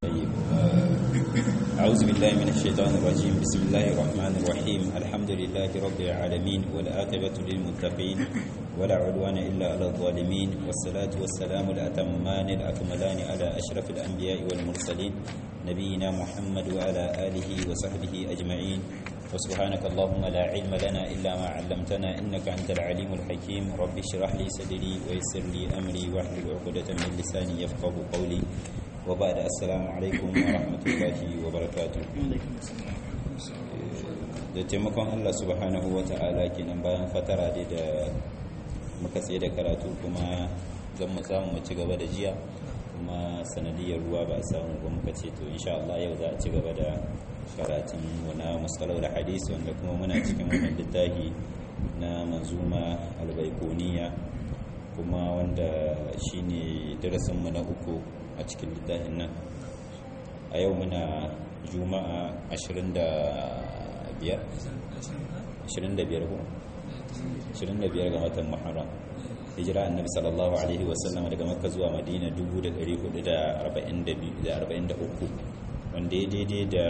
طيب أعوذ بالله من الشيطان الرجيم بسم الله الرحمن الرحيم الحمد لله رب العالمين والآقبة للمتقين ولا عدوان إلا على الظالمين والصلاة والسلام الأتمان الأكملان على أشرف الأنبياء والمرسلين نبينا محمد وعلى آله وصحبه أجمعين وسبحانك اللهم لا علم لنا إلا ما علمتنا إنك أنت العليم الحكيم رب اشرح لي صدري ويسر لي أمري واحلل عقدة من لساني يفقه قولي وبعد السلام alaikum wa rahmatullahi wa barakatuh da taimakon Allah subhanahu wa ta'ala kenan bayan fatara da da muka tsaye da karatu kuma zan mu samu mu ci gaba da jiya kuma sanadiyar ruwa ba a samu ba muka ce to insha Allah yau za a ci gaba da karatun wana musalau da hadisi wanda kuma muna cikin wannan littafi na manzuma albaikoniya kuma wanda shine darasinmu na uku a cikin littafin nan a yau muna juma'a 25 25 ko 25 ga watan muharram hijira annabi sallallahu alaihi wasallam daga makka zuwa madina 1443 wanda ya daidai da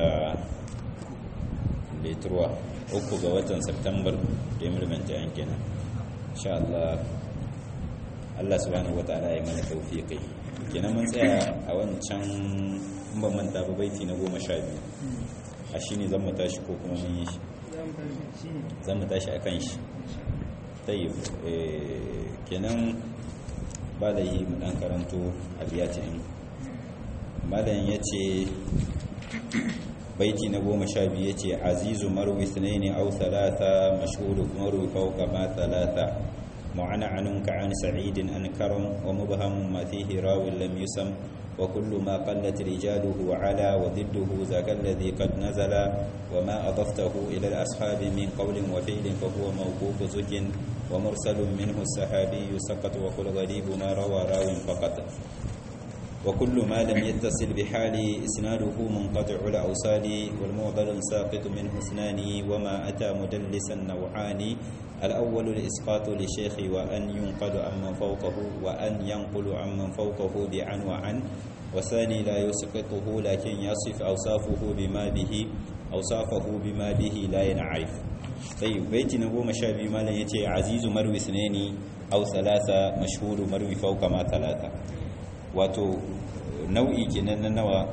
leturwa uku ga watan september da ya mulmanta yankina insha Allah Allah subhanahu wa ta'ala ya mana tawfiqi kenan mun tsaya a wancan ban manta ba baiti na goma sha biyu a shi ne zan tashi ko kuma mun yi shi zan tashi a kan shi tayyib kenan ba da yi mu dan karanto abiyatin malam ya ce baiti na goma sha biyu ya ce azizu marwi sunaini au talata mashhuru marwi fauka ma talata معنعن كعن سعيد أن كرم ومبهم ما فيه راو لم يسم وكل ما قلت رجاله على وضده ذاك الذي قد نزل وما أضفته إلى الأصحاب من قول وفعل فهو موقوف زج ومرسل منه السحابي سقط وقل غريب ما روى راو فقط وكل ما لم يتصل بحال إسناده منقطع الأوصال والمعضل ساقط منه اثنان وما أتى مدلسا نوعان الأول الإسقاط لشيخ وأن ينقل عمن فوقه وأن ينقل عمن فوقه بعن وعن والثاني لا يسقطه لكن يصف أوصافه بما به أوصافه بما به لا ينعرف طيب بيت نبو مشابه ما لن يتي عزيز مروي اثنين أو ثلاثة مشهور مروي فوق ما ثلاثة wato nau'i kenan na nawa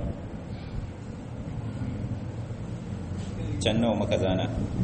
can nawa maka zana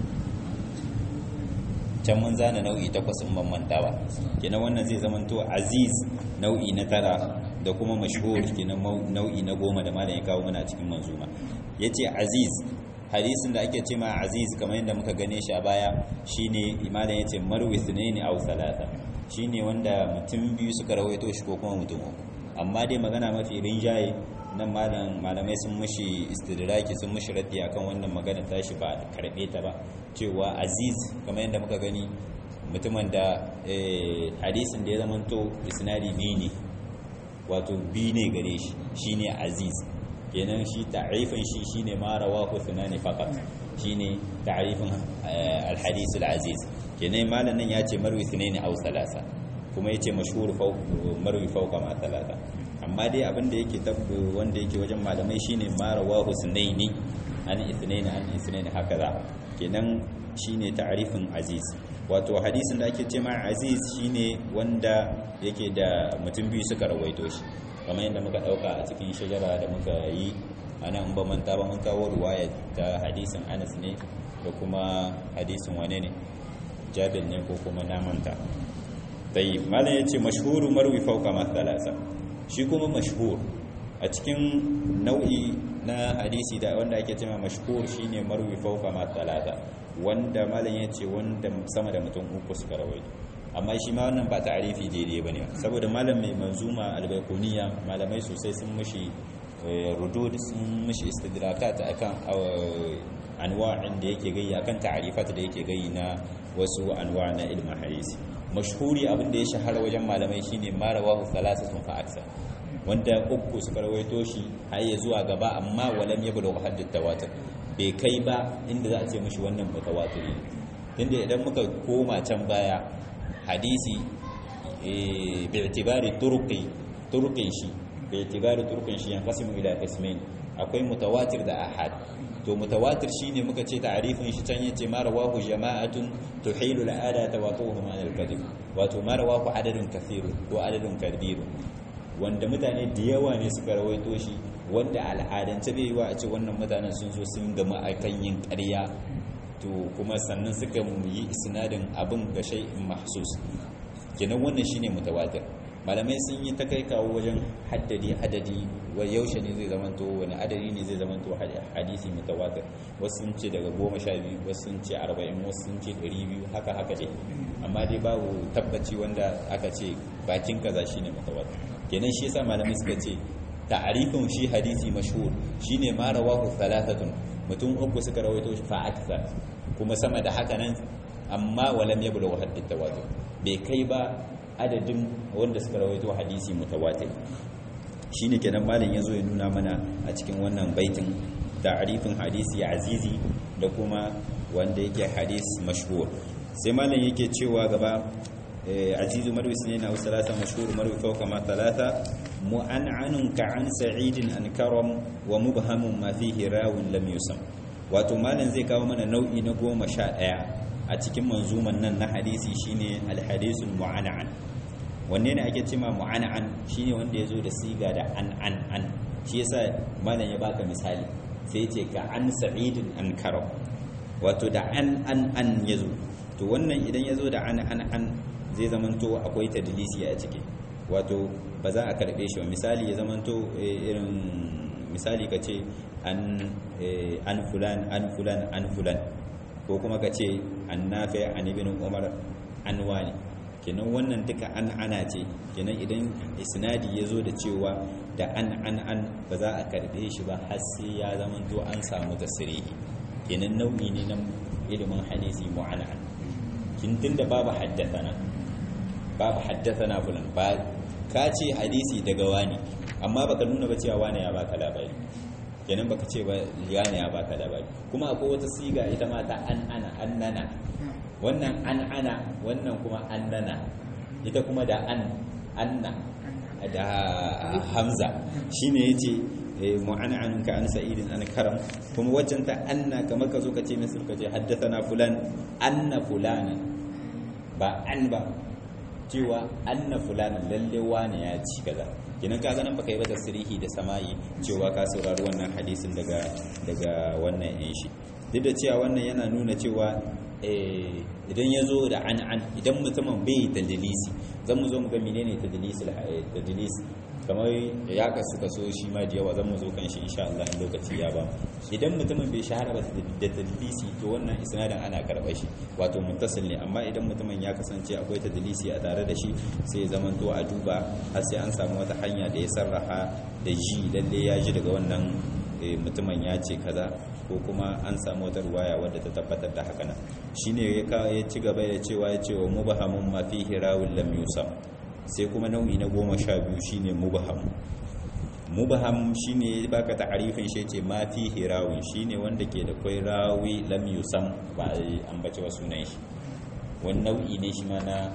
can mun zana nau'i takwas in ban manta ba kenan wannan zai zamanto aziz nau'i na tara da kuma mashhur kenan nau'i na goma da malam ya kawo mana a cikin manzuma yace aziz hadisin da ake ce ma aziz kamar yadda muka gane shi a baya shine malam yace marwi sunaini aw salata shine wanda mutum biyu suka rawaito shi ko kuma mutum uku amma dai magana mafi rinjaye nan malamai sun mushi istidraki sun mushi raddi akan wannan magana tashi ba karbe ta ba cewa aziz kamar yadda muka gani mutumin da hadisin da ya zamanto isnadi biyu ne wato biyu ne gare shi shine aziz kenan shi ta'rifin shi shine ma rawahu thunani faqat shine ta'rifin al-hadith al-aziz kenan malamin ya ce marwi thunani aw salasa kuma yace mashhur marwi fawqa ma talata amma dai abin da yake tabbu wanda yake wajen malamai shine ma rawahu sunaini an ithnaini an ithnaini hakaza kenan shine ta'rifin aziz wato hadisin da ake ce ma aziz shine wanda yake da mutum biyu suka rawaito shi kamar yadda muka dauka a cikin shajara da muka yi ana in ba manta ba mun kawo ruwaya ta hadisin Anas ne da kuma hadisin wane ne Jabir ne ko kuma na manta tayi malam yace mashhuru marwi fawqa ma thalatha shi kuma mashhur a cikin nau'i na hadisi da wanda ake cewa mashhur shine marwi fawqa ma thalatha wanda malam yace wanda sama da mutum uku suka rawaito amma shi ma wannan ba ta'arifi daidai bane saboda malam mai manzuma albaykuniya malamai sosai sun mushi rudud sun mushi istidrakat akan anwa'in da yake gayi akan ta'arifat da yake gayi na wasu anwa' na ilmin hadisi mashhuri abin da ya shahara wajen malamai shine marawahu thalathatun fa aksa wanda uku suka rawaito shi har ya zuwa gaba amma walam yablu haddat tawatur bai kai ba inda za a ce mishi wannan mutawatiri tunda idan muka koma can baya hadisi bi itibari turqi turqin shi bai itibaru turkin shi yanqasimu ila qismain akwai mutawatir da ahad to mutawatir shine muka ce ta'arifin shi can yace ma rawahu jama'atun tuhilu al'ada tawatuhum an al-kadhib wato ma rawahu adadun kathir ko adadun kabir wanda mutane da yawa ne suka rawaito shi wanda al'adance bai yiwa a ce wannan mutanen sun zo sun gama akan yin ƙarya to kuma sannan suka yi isnadin abin ga shay'in mahsus kenan wannan shine mutawatir malamai sun yi ta kai kawo wajen haddadi adadi wa yaushe ne zai zamanto wani adadi ne zai zamanto hadisi mutawatir wasu sun ce daga goma sha biyu wasu sun ce arba'in wasu sun ce ɗari biyu haka haka dai amma dai babu tabbaci wanda aka ce bakin kaza shine mutawatir kenan shi yasa malamai suka ce ta'arifin shi hadisi mashhur shine ma rawahu thalathatun mutum uku suka rawaito shi fa akthar kuma sama da haka nan amma walam yablughu hadd tawatur bai kai ba adadin wanda suka rawaito hadisi mutawatir shine kenan malam yazo ya nuna mana a cikin wannan baitin ta'rifin hadisi azizi da kuma wanda yake hadis mashhur sai malam yake cewa gaba azizu marwi sunaina wa salasa mashhur marwi fawqa ma thalatha mu'an'anun ka'an sa'idin an karam wa mubhamun ma fihi rawun lam yusam wato malam zai kawo mana nau'i na goma sha ɗaya a cikin manzuman nan na hadisi shine alhadisul mu'ana'an wanne ne ake cema mu'ana'an shine wanda ya zo da siga da an an an shi yasa malam ya baka misali sai ce ka an sa'idin an karam wato da an an an ya zo to wannan idan ya zo da an an an zai zamanto akwai tadlisi a ciki wato ba za a karbe shi ba misali ya zamanto irin misali ka ce an fulan an fulan an fulan ko kuma ka ce an nafi an ibn umar an wani kenan wannan duka an ana ce kenan idan isnadi ya zo da cewa da an an an ba za a karbe shi ba har sai ya zamanto an samu tasirihi kenan nau'i ne na ilimin hadisi mu'ana'an kin tunda babu haddathana babu haddathana fulan ba ka ce hadisi daga wani amma baka nuna ba cewa wani ya baka labari kenan baka ce ba wani ya baka labari kuma akwai wata siga ita ma ta an ana annana wannan an ana wannan kuma annana ita kuma da an anna da hamza shine yace mu'an'anun ka an sa'idin an karam kuma waccan ta anna kamar ka zo ka ce misal ka ce haddathana fulan anna fulana ba an ba cewa anna fulana lalle wani ya ci kaza kenan ka ganin baka yi ba tasrihi da sama'i cewa ka saurari wannan hadisin daga daga wannan yin shi duk da cewa wannan yana nuna cewa idan ya zo da an an idan mutumin bai tadlisi zan mu zo mu ga menene tadlisi tadlisi kamar ya kasu kaso shi ma da yawa zan mu zo kan shi insha Allah in lokaci ya ba idan mutumin bai shahara ba da tadlisi to wannan isnadin ana karɓar shi wato muttasil ne amma idan mutumin ya kasance akwai tadlisi a tare da shi sai ya zama to a duba har sai an samu wata hanya da ya sarraha da ji lalle ya ji daga wannan mutumin ya ce kaza ko kuma an samu wata ruwaya wadda ta tabbatar da haka nan shine ya ci gaba da cewa ya ce wa mubahamun ma fihi rawin lam yusam sai kuma nau'i na goma sha biyu shine mubaham mubaham shine baka ta'arifin shi ce ma fi hirawin shine wanda ke da kai rawi lam yusam ba ambace wa sunan shi wani nau'i ne shi ma na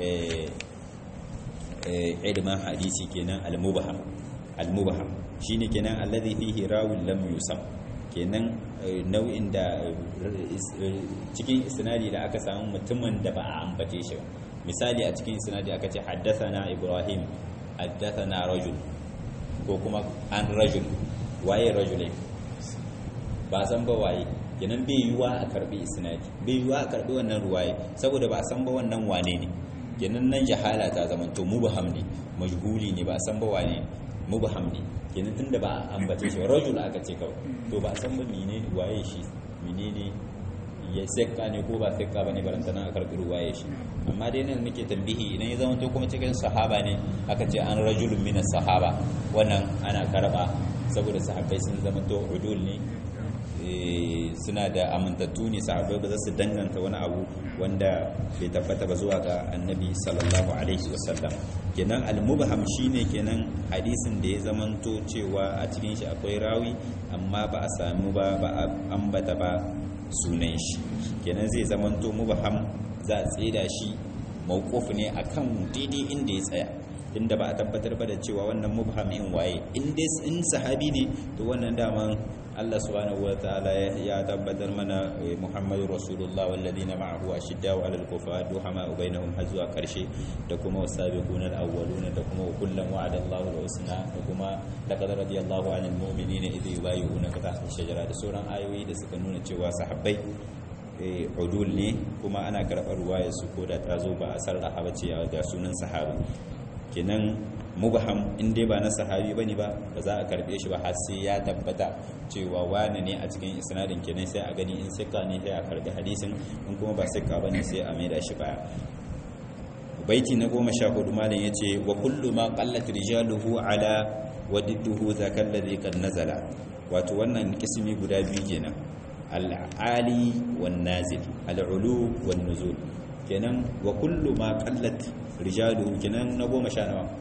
ilmin hadisi kenan al-mubaham al-mubaham shine kenan alladhi fihi rawin lam yusam kenan nau'in da cikin isnadi da aka samu mutumin da ba a ambace shi ba misali a cikin sinadi aka ce haddathana ibrahim haddathana rajul ko kuma an rajul waye rajulai ba san ba waye kenan bai yiwa a karbi isnadi bai yiwa a karbi wannan ruwaye saboda ba san ba wannan wane ne kenan nan jahala ta zama to mubham ne majhuli ne ba san ba wane mubham ne kenan tunda ba ambace shi rajul aka ce kawai to ba san ba menene waye shi menene ya sekka ne ko ba sekka ba ne barantana a karɓi ruwaye shi amma dai nan nake tambihi idan ya zama to kuma cikin sahaba ne aka ce an rajulun minas sahaba wannan ana karɓa saboda sahabbai sun zama to udul ne suna da amintattu ne sahabbai ba za su danganta wani abu wanda bai tabbata ba zuwa ga annabi sallallahu alaihi wasallam kenan al-mubham shine kenan hadisin da ya zamanto cewa a cikin shi akwai rawi amma ba a samu ba ba a ambata ba sunan shi kenan zai zamanto mubham za a tseda shi mawquf ne akan daidai inda ya tsaya inda ba a tabbatar ba da cewa wannan mubham in waye in dai in sahabi ne to wannan daman Allah subhanahu wataala ya tabbatar mana Muhammadu Rasulullah walladina ma'ahu ashiddau 'alal kuffar duhama bainahum har zuwa karshe da kuma wasabiquna al-awwaluna da kuma kullam wa'ada Allahu al-husna da kuma laqad radiyallahu 'anil mu'minina idh yubayyi'unaka tahta ash-shajara da sauran ayoyi da suka nuna cewa sahabbai udul ne kuma ana karɓar ruwaya su ko da ta zo ba a sarraha ba ce ga sunan sahabi kenan mubham in dai ba na sahabi bane ba ba za a karbe shi ba har sai ya tabbata cewa wani ne a cikin isnadin kenan sai a gani in sika ne sai a karbi hadisin in kuma ba sika bane sai a maida shi baya baiti na goma sha hudu malam ya ce wa kullu ma qallat rijaluhu ala wa didduhu zakal ladhi kad nazala wato wannan kismi guda biyu kenan al'ali wan nazil al'ulu wan nuzul kenan wa kullu ma qallat rijaluhu kenan na goma sha nawa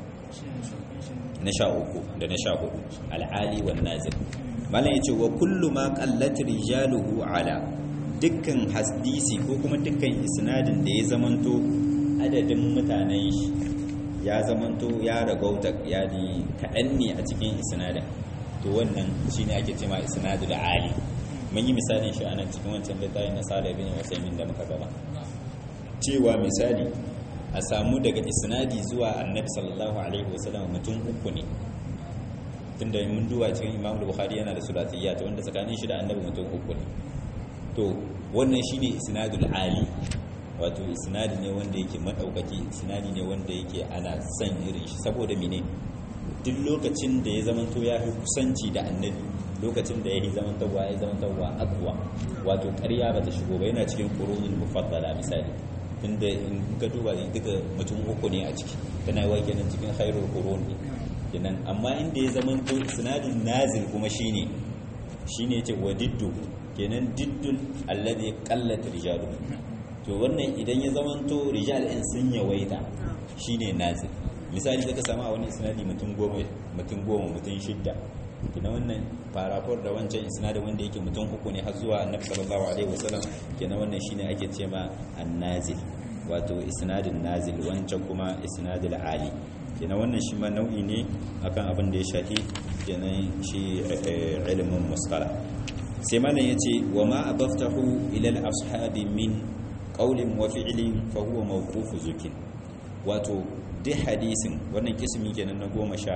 na sha uku da na sha hudu al'ali wan nazil malam yace wa kullu ma qallat rijaluhu ala dukkan hadisi ko kuma dukkan isnadin da ya zamanto adadin mutanen shi ya zamanto ya ragauta yani kaɗan ne a cikin isnadin to wannan shine ake cewa isnadul ali mun yi misalin shi anan cikin wancan littafin na Salih bin Usaimin da muka gaba cewa misali a samu daga isnadi zuwa Annabi sallallahu alaihi wasallam mutum uku ne tunda mun duba cikin Imam Bukhari yana da sulatiyya to wanda tsakanin shi da Annabi mutum uku ne to wannan shine isnadul ali wato isnadi ne wanda yake madaukaki isnadi ne wanda yake ana son irin shi saboda mene duk lokacin da ya zamanto ya fi kusanci da annabi lokacin da ya yi zamantarwa ya zamantarwa akwa wato ƙarya ba ta shigo ba yana cikin ƙurunin mufaddala misali tunda in ka duba duka mutum uku ne a ciki tana yi kenan cikin khairul qurun ne kenan amma inda ya zamanto sinadin nazil kuma shine shine ce wa diddu kenan diddun alladhi qallat rijalu to wannan idan ya zamanto rijal in sun yawaita shine nazil misali zaka samu a wani isnadi mutum goma mutum goma mutum shidda kina wannan farafor da wancan isnadin wanda yake mutum uku ne har zuwa annabi sallallahu alaihi wasallam kenan wannan shine ake cewa an-nazil wato isnadin nazil wancan kuma isnadil ali kenan wannan shi ma nau'i ne akan abin da ya shafi kenan shi ilimin musqala sai malam yace wa ma abaftahu ila al-ashabi min qawlin wa fi'lin fa huwa mawqufu zukin wato duk hadisin wannan kismi kenan na goma sha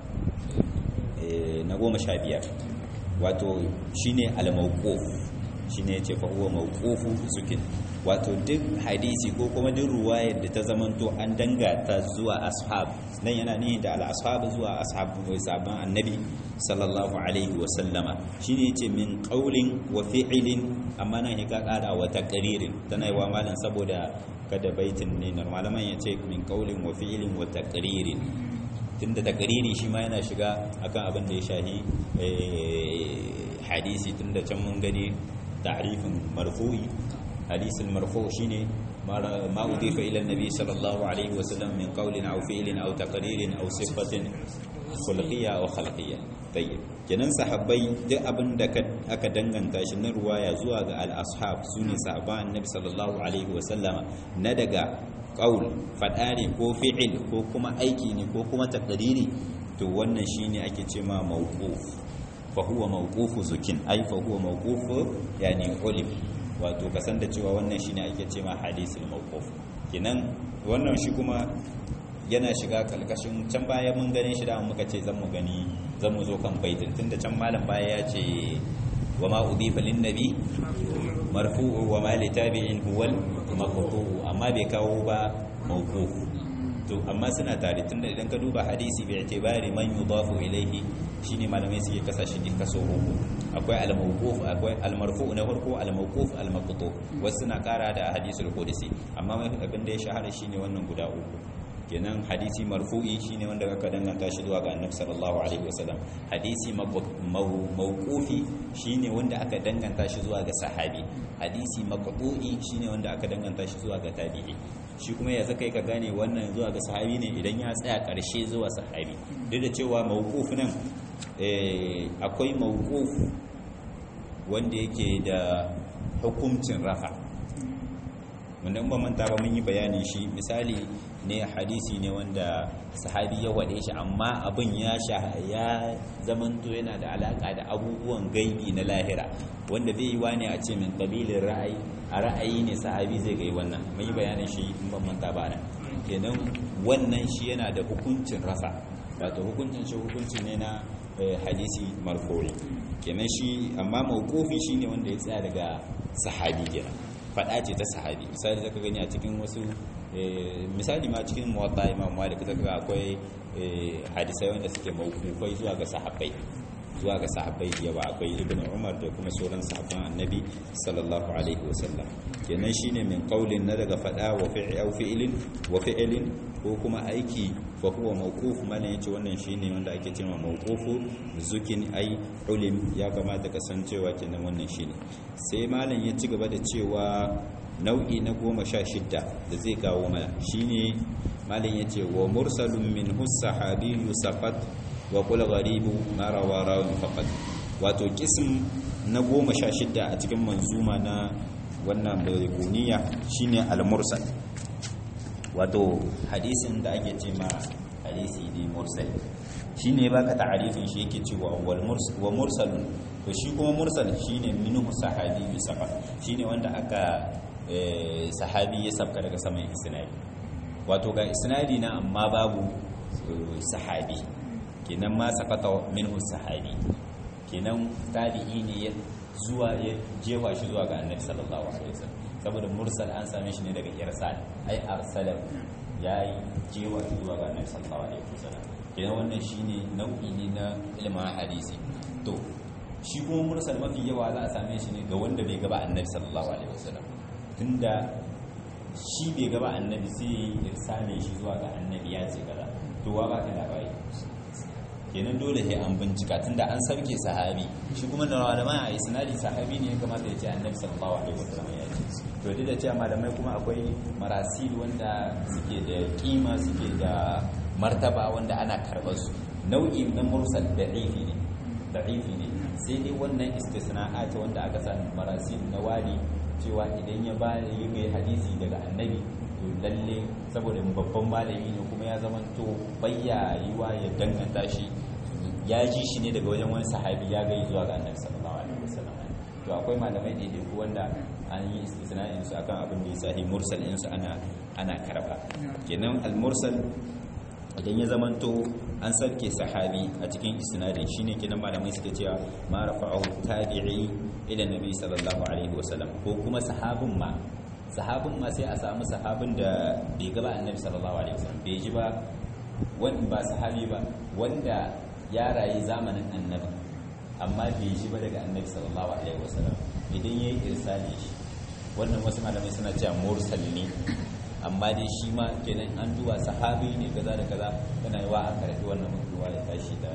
na goma sha biyar wato shine al-mawquf shine yace fa huwa mawqufu zukin wato duk hadisi ko kuma duk ruwayar da ta zamanto an dangata zuwa ashab nan yana ne da al-ashab zuwa ashabu sabon annabi sallallahu alaihi wa sallama shine yace min qaulin wa fi'lin amma nan ya kada wa taqririn tana yi wa malan saboda kada baitin ne malaman yace min qaulin wa fi'lin wa taqririn tunda taqriri shi ma yana shiga akan abin da ya shahi hadisi tunda can mun gani ta'rifin marfu'i حديث المرفوع شيني ما أضيف إلى النبي صلى الله عليه وسلم من قول أو فعل أو تقرير أو صفة خلقية أو خلقية طيب kenan sahabbai duk abin da aka danganta shi na ruwaya zuwa ga al-ashab sune sahabban annabi sallallahu alaihi wasallama na daga qaul fada ne ko fi'il ko kuma aiki ne ko kuma taqriri to wannan shine ake cewa mawquf fa huwa mawqufu zukin ai fa huwa mawqufu yani ulim wato kasan da cewa wannan shine ake ce ma hadisul mawquf kinan wannan shi kuma yana shiga kalkashin can baya mun gane shi da muka ce zan mu gani zan mu zo kan baitin tunda can malam baya ya ce wa ma udifa lin nabi marfu'u wa ma li tabi'in huwal maqtu'u amma bai kawo ba mawquf to amma suna tare tunda idan ka duba hadisi bi itibari man yudafu ilayhi shine malamai suke kasa shi din kaso uku akwai al-mawquf akwai al-marfu na farko al-mawquf al-maqtu wasu suna kara da hadisul qudsi amma abin da ya shahara shine wannan guda uku kenan hadisi marfu'i shine wanda aka danganta shi zuwa ga annabi sallallahu alaihi wasallam hadisi mawqufi shine wanda aka danganta shi zuwa ga sahabi hadisi maqtu'i shine wanda aka danganta shi zuwa ga tabi'i shi kuma ya zaka ka gane wannan zuwa ga sahabi ne idan ya tsaya karshe zuwa sahabi duk da cewa mawquf nan akwai mawquf wanda yake da hukuncin rafa wanda in ba manta ba mun yi bayanin shi misali ne hadisi ne wanda sahabi ya wade shi amma abin ya sha ya zamanto yana da alaka da abubuwan gaibi na lahira wanda bai yi wani a ce min kabilin ra'ayi a ra'ayi ne sahabi zai gai wannan mun yi bayanin shi in ban manta ba nan kenan wannan shi yana da hukuncin rafa wato hukuncin shi hukunci ne na hadisi marfu'i kenan shi amma mawqufi shine wanda ya tsaya daga sahabi kenan fada ce ta sahabi misali zaka gani a cikin wasu misali ma cikin muwatta imam malik zaka ga akwai hadisai wanda suke mawqufai zuwa ga sahabbai zuwa ga sahabbai yawa akwai ibn umar da kuma sauran sahabban annabi sallallahu alaihi wasallam kenan shine min qaulin na daga fada wa fi'li aw fi'lin wa fi'lin ko kuma aiki fa huwa mawquf mana yace wannan shine wanda ake cewa mawqufu zukin ai ulim ya kamata kasancewa kenan wannan shine sai malam ya ci gaba da cewa nau'i na goma sha shidda da zai kawo mana shine malam yace wa mursalun min sahabiyyu saqat wa kula garibu ma rawa rawun faqat wato kism na goma sha shidda a cikin manzuma na wannan baykuniya shine al-mursal wato hadisin da ake ce ma hadisi ne mursal shine baka ta'arifin shi yake cewa wal mursal wa mursalun to shi kuma mursal shine minhu sahabi bi safa shine wanda aka sahabi ya sabka daga saman isnadi wato ga isnadi na amma babu sahabi kenan ma sakata minhu sahabi kenan tabi'i ne ya zuwa ya jewa shi zuwa ga annabi sallallahu alaihi wasallam saboda mursal an same shi ne daga irsal ai arsala yayi jewa shi zuwa ga annabi sallallahu alaihi wasallam kenan wannan shine nau'i ne na ilmin hadisi to shi kuma mursal mafi yawa za a same shi ne ga wanda bai gaba annabi sallallahu alaihi wasallam tunda shi bai gaba annabi sai irsale shi zuwa ga annabi ya ce kaza to wa ba ka labari kenan dole sai an bincika tunda an sarke sahabi shi kuma da malama a isnadi sahabi ne ya kamata ya ce annabi sallallahu alaihi wasallam ya ce to duk da cewa malamai kuma akwai marasil wanda suke da kima suke da martaba wanda ana karɓar su nau'i na mursal da'ifi ne da'ifi ne sai dai wannan istisna'at wanda aka sa marasil na wali cewa idan ya ba ya ga hadisi daga annabi to lalle saboda babban malami ne kuma ya zama to bayya yiwa ya danganta shi ya ji shi ne daga wajen wani sahabi ya gai zuwa ga annabi sallallahu alaihi wasallam to akwai malamai da ku wanda an yi istisna'in su akan abin da ya sahi mursal in su ana ana karba kenan al mursal idan ya zamanto an sarke sahabi a cikin isnadin shine kenan malamai suke cewa ma rafa'ahu tabi'i ila nabi sallallahu alaihi wasallam ko kuma sahabin ma sahabin ma sai a samu sahabin da bai gaba annabi sallallahu alaihi wasallam bai ji ba wanda ba sahabi ba wanda ya rayu zamanin annabi amma bai ji ba daga annabi sallallahu alaihi wasallam idan yayi irsali shi wannan wasu malamai suna cewa mursal ne amma dai shi ma kenan an duba sahabi ne kaza da kaza yana yi wa a karfi wannan mutuwa ya tashi da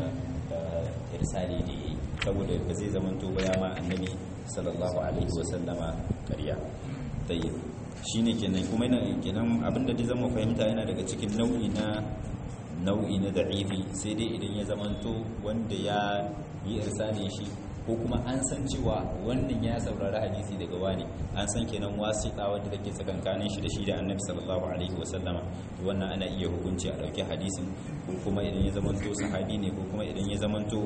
irsali da yayi saboda ba zai zamanto ba ya ma annabi sallallahu alaihi wasallama ƙarya tayyib shine kenan kuma yana kenan abinda dai zama fahimta yana daga cikin nau'i na nau'i na da'ifi sai dai idan ya zamanto wanda ya yi irsani shi ko kuma an san cewa wannan ya saurari hadisi daga wani an san kenan wasiƙa wanda take tsakankanin shi da shi da annabi sallallahu alaihi wasallama wannan ana iya hukunci a ɗauki hadisin ko kuma idan ya zamanto sahabi ne ko kuma idan ya zamanto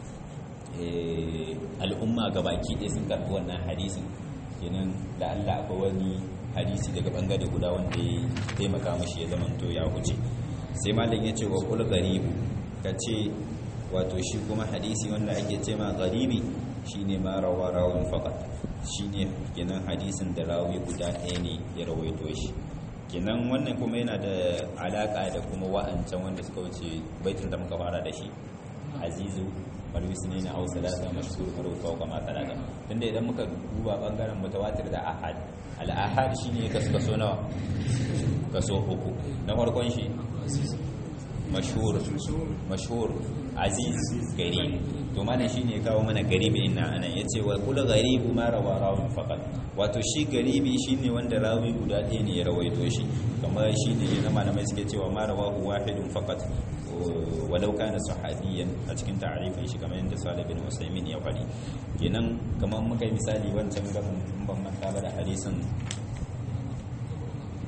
al'umma gabaki ɗaya sun karɓi wannan hadisin kenan da Allah akwai wani hadisi daga bangare guda wanda ya taimaka mashi ya zamanto ya huce sai malam ya ce wa kul garibu ka ce wato shi kuma hadisi wanda ake ce ma garibi shine ma rawa rawun faqat shine kenan hadisin da rawi guda ɗaya ne ya rawaito shi kenan wannan kuma yana da alaka da kuma wa'ancan wanda suka wuce baitin da muka fara da shi azizu walwisne na hausa lata mashhur marufa wa kama talata tunda idan muka duba bangaren mutawatir da ahad al-ahad shine kaso kaso nawa kaso uku na farkon shi mashhur mashhur aziz gari to mana shine kawo mana garibi ina anan yace wa kula garibu ma rawa rawun faqat wato shi garibi shine wanda rawi guda ɗaya ne ya rawaito shi kamar shine na malamai suke cewa ma rawahu wahidun faqat walau kana sahabiyan a cikin ta'arifin shi kamar yadda Salih bin Usaimin ya faɗi kenan kamar muka yi misali wancan gaban ban manta ba da hadisin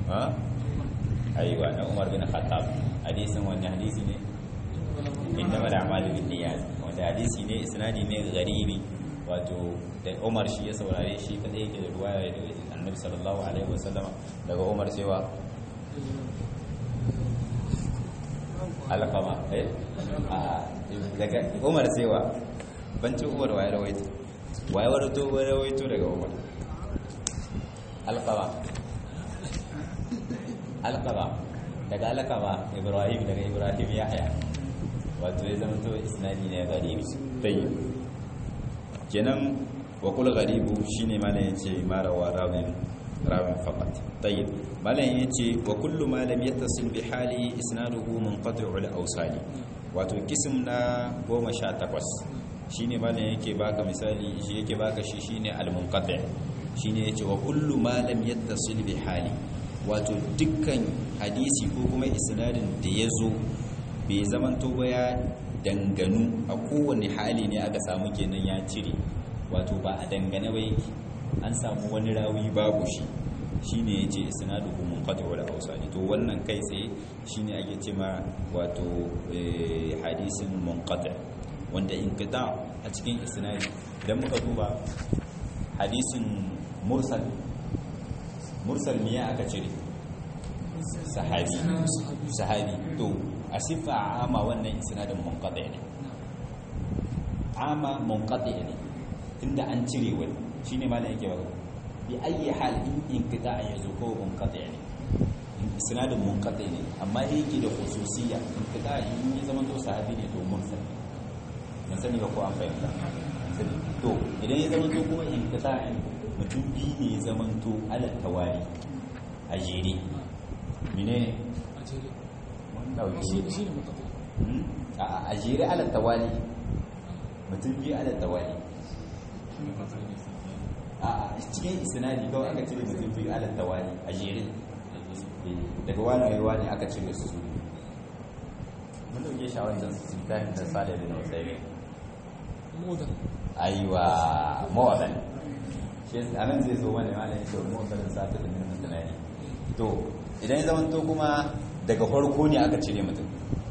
ha aiwa na Umar bin Khattab hadisin wani hadisi ne inda mala amalu bin niyyat wanda hadisi ne isnadi ne garibi wato da Umar shi ya saurare shi kadai yake da ruwaya daga Annabi sallallahu alaihi wasallam daga Umar cewa alqama eh a daga Umar cewa banci Umar waye rawaito waye warato rawaito daga Umar alqama alqama daga alqama Ibrahim daga Ibrahim Yahya wato ya zama to isnadi ne garibi tayyib kenan wa kul gharibu shine malam yace marawa rawin rawin faqat tayyib malam yace wa kullu ma lam yattasil bi hali isnaduhu munqati'ul awsali wato kism na 18 shine malam yake baka misali shi yake baka shi shine al munqati' shine yace wa kullu ma lam yattasil bi hali wato dukkan hadisi ko kuma isnadin da yazo bai zamanto ba ya danganu a kowane hali ne aka samu kenan ya cire wato ba a dangane ba yake an samu wani rawi babu shi shine yace isnaduhu munqati wal awsani to wannan kai tsaye shine ake cewa wato hadisin munqati wanda inqita a cikin isnadi idan muka duba hadisin mursal mursal miya aka cire sahabi sahabi to a siffa ama wannan isnadin munqati ne ama munqati ne tunda an cire wani shine malam yake ba bi ayi hal in inqita yazo ko munqati ne isnadin munqati ne amma yake da khususiyya inqita in ya zama to sahabi ne to mursal mun sani ba ko an fahimta to idan ya zama to kuma inqita mutum biyu ne ya zama to ala tawali a jere menene a jere ala tawali mutum biyu ala tawali a cikin isnadi kawai aka cire mutum biyu ala tawali a jere daga wani wani aka cire su su mun dauke shawarar jan su ta da sale da nausai modan aiwa mawadan shi a nan zai zo wani malayin shi mawadan sa ta da nuna tunani to idan ya zama to kuma daga farko ne aka cire mutum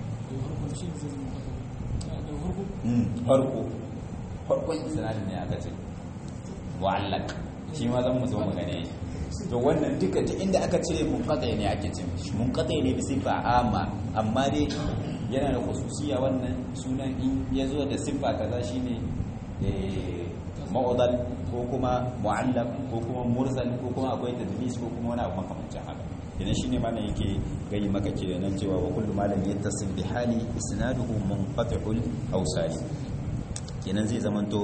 farko farkon isnadin ne aka ce mu'allaq shi ma zan mu zo mu gane to wannan duka duk inda aka cire munqati ne ake ce shi munqati ne bi sifa amma amma dai yana da khususiya wannan sunan in yazo da sifa kaza shine eh ma'udal ko kuma mu'allaq ko kuma mursal ko kuma akwai tadlis ko kuma wani abu makamancin haka idan shine malam yake gayi maka kenan cewa wa kullu malam yattasil bi hali isnaduhu munqati'ul awsali kenan zai zamanto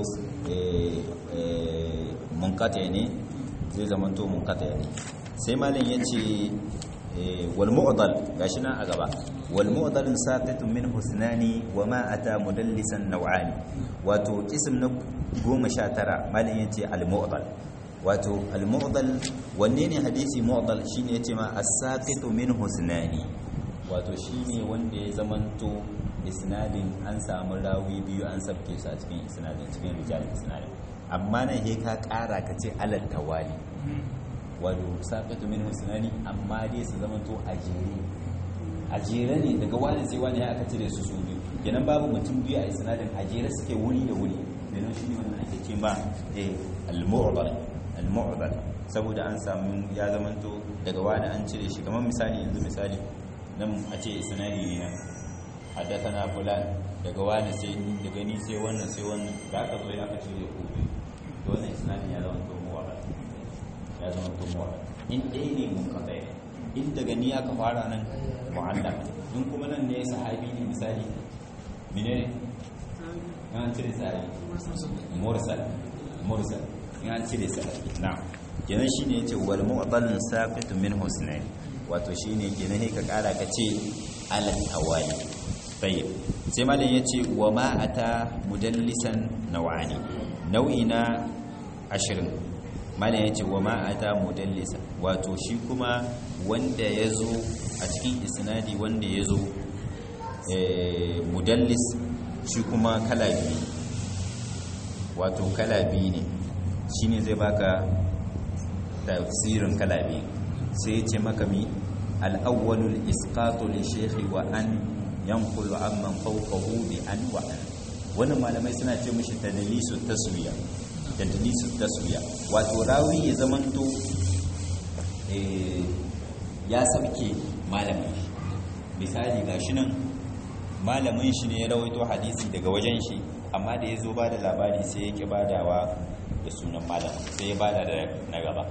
munqati ne zai zamanto munqati ne sai malam yace wal mu'dal gashi nan a gaba wal mu'dal saqitun min husnani wa ma ata mudallisan naw'ani wato ism na 19 malam yace al mu'dal wato al mu'dal wanne ne hadisi mu'dal shine yace ma as-saqitu min husnani wato shine wanda ya zamanto isnadin an samu rawi biyu an sabke su a cikin isnadin cikin rijal isnadin amma nan he ka kara ka ce alal tawali wato saqitu min husnani amma dai su zamanto a jere a jere ne daga wani sai wani aka cire su su biyu kenan babu mutum biyu a isnadin a jere suke wuri da wuri kenan shi ne wannan ake ce ma eh al-mu'dal al-mu'dal saboda an samu ya zamanto daga wani an cire shi kamar misali yanzu misali nan a ce isnadi ne nan haddathana fulan daga wani sai daga ni sai wannan sai wannan da aka zo ya aka cire ku to wannan isnadi ya zama to mu'dal ya zama to mu'dal in dai ne mun ka tsaye in daga ni aka fara nan mu'allaq in kuma nan ne sahabi ne misali menene an cire sahabi mursal mursal in an cire sahabi na'am kenan shine yace wal mu'dal saqitu min husnayn wato shine kenan sai ka kara ka ce ala tawali tayyib sai malam yace wa ma ata mudallisan naw'ani nau'i na 20 malam yace wa ma ata mudallisan wato shi kuma wanda yazo a cikin isnadi wanda yazo eh mudallis shi kuma kala biyu wato kala biyu ne shine zai baka tafsirin kala biyu sai ya ce maka mi al-awwalul isqatu li shaykhi wa an yanqulu amman fawqahu bi an wa an wannan malamai suna ce mishi tadlisu taswiya tadlisu taswiya wato rawi ya zamanto eh ya sauke malamin shi misali gashi nan malamin shi ne ya rawaito hadisi daga wajen shi amma da ya zo ba da labari sai ya ki badawa da sunan malamin sai ya bada da na gaba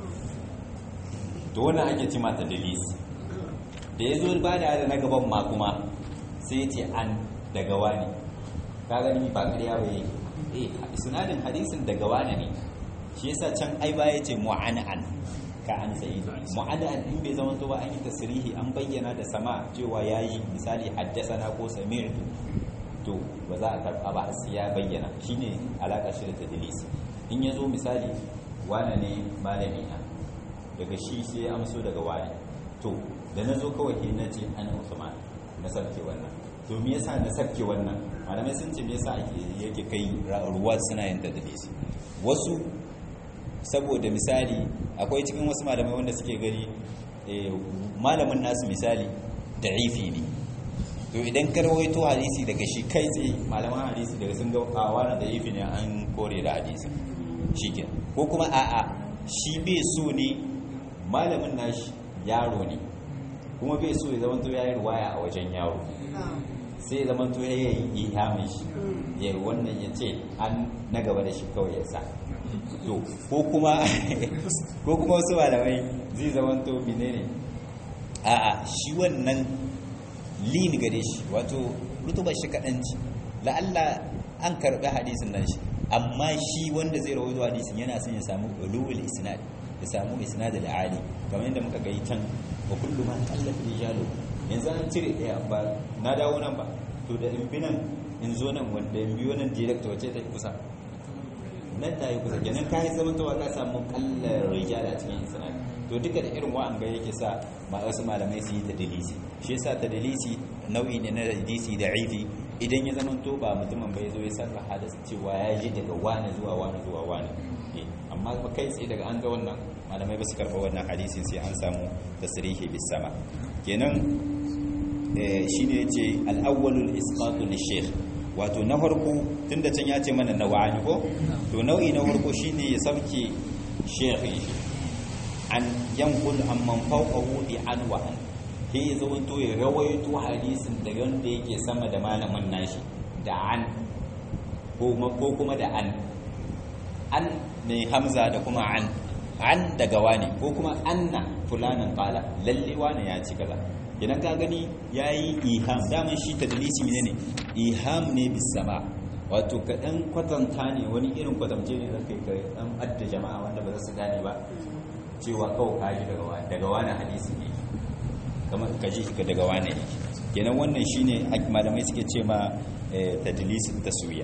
to wannan ake ci mata dalis da ya zo bada da na gaban ma kuma sai ya ce an daga wani ka gani ba ƙarya ba yi eh sinadin hadisin daga wani ne shi yasa can ai ba ya ce mu'an'an ka an sayi mu'adda in bai zama to ba an yi tasrihi an bayyana da sama cewa yayi misali haddasana ko sami'tu to ba za a karba ba sai ya bayyana shine alaka shi da tadlis in yazo misali wane ne malami na daga shi sai ya amso daga wani to da nazo kawai sai na ce ana Usman na sarke wannan to me yasa na sarke wannan malamai sun ce me yasa ake yake kai ruwa suna yin tadlis wasu saboda misali akwai cikin wasu malamai wanda suke gani malamin nasu misali da'ifi ne to idan ka rawaito hadisi daga shi kai tsaye malaman hadisi daga sun ga a wani da'ifi ne an kore da hadisi shi ko kuma a'a shi bai so ne malamin nashi yaro ne kuma bai so ya zamanto ya yi ruwaya a wajen yaro sai ya zamanto ya yi ihamin shi ya wannan ya ce an na gaba da shi kawai ya sa to ko kuma ko kuma wasu malamai zai zama to menene a'a shi wannan lin gare shi wato rutuba shi kadanci la'alla an karbi hadisin nan shi amma shi wanda zai rawaito hadisin yana son ya samu ulul isnad ya samu isnad al-ali kamar yadda muka ga can wa kullu man qalla rijalu yanzu an cire daya ba na dawo nan ba to da in bi nan in zo nan wanda in biyo nan direct wace ta kusa nan ta yi kusa kenan ka yi zama tawa ka samu kallar rijala cikin isnad to duka da irin wa'an ga yake sa ma wasu malamai su yi ta dalisi shi yasa ta dalisi nau'i ne na dalisi da aifi idan ya zama to ba mutumin bai zo ya sarrafa da cewa ya ji daga wani zuwa wani zuwa wani amma ba kai tsaye daga an ga wannan malamai ba su karɓa wannan hadisin sai an samu tasrihi bis sama kenan shine yace al-awwalul isqatu lish-shaykh wato na farko tun da can ya ce mana nawa'ani ko to nau'i na farko shine ya sauke shekhi an yankul amman fawqahu bi an wa an ke ya zawanto ya rawaito hadisin da wanda yake sama da malamin nashi da an ko kuma da an an ne hamza da kuma an an daga wani ko kuma anna fulanin qala lalle wani ya ci kaza idan ka gani ya yi iham daman shi ta dalisi mine ne iham ne bisama wato ka ɗan kwatanta ne wani irin kwatance ne zaka yi ka ɗan adda jama'a wanda ba za su gane ba cewa kawai ka ji daga wani hadisi ne kamar ka ji ka daga wani ne kenan wannan shine malamai suke ce ma tadlisin taswiya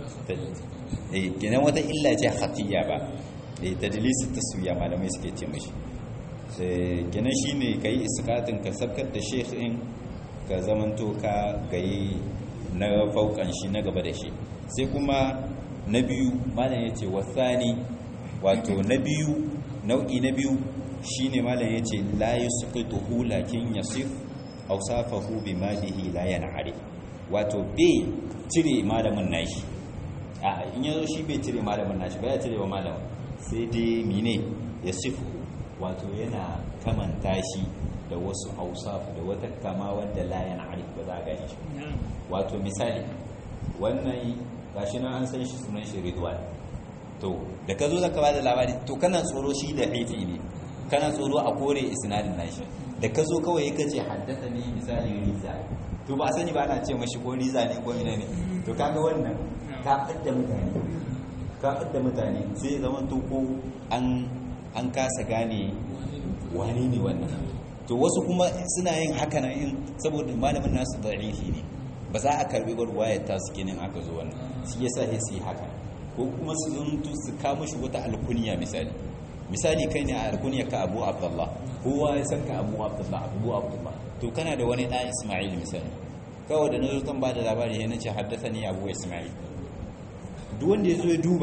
kenan wata illa ce khatiya ba tadlisin taswiya malamai suke ce mashi kenan shi ne ka yi iskatin ka sabkar da shekhin ka zamanto ka gayi na faukan shi na gaba da shi sai kuma na biyu malam ya ce wasani wato na biyu nau'i na biyu shi ne malam ya ce layi su kai tuhu lakin ya sif ausafahu bi malihi la yan'ari wato bai cire malamin nashi a in yazo shi bai cire malamin nashi ba ya cire wa malamin sai dai mine ya sifu wato yana kamanta shi da wasu ausaf da wata kama wadda la yana arif ba za a gani shi wato misali wannan gashi nan an san shi sunan shi ridwan to da ka zo zaka ba da labari to kana tsoro shi da haifi ne kana tsoro a kore isnadin nashi da ka zo kawai ka ce haddasa ne misali riza to ba sani ba ana ce mashi ko riza ne ko mene ne to kaga wannan ka fadda mutane ka fadda mutane sai zama to ko an an kasa gane wane ne wannan to wasu kuma suna yin haka nan in saboda malamin nasu da'ifi ne ba za a karbi ruwayar ta su kenan aka zo wannan shi yasa sai su yi haka ko kuma su zuntu su kama shi wata alkuniya misali misali kai ne a alkuniya ka abu abdullah kowa ya san ka abu abdullah abu abdullah to kana da wani ɗan ismail misali kawai da na zo ba da labari ya nace haddasa ne abu ismail duk wanda ya zo ya duba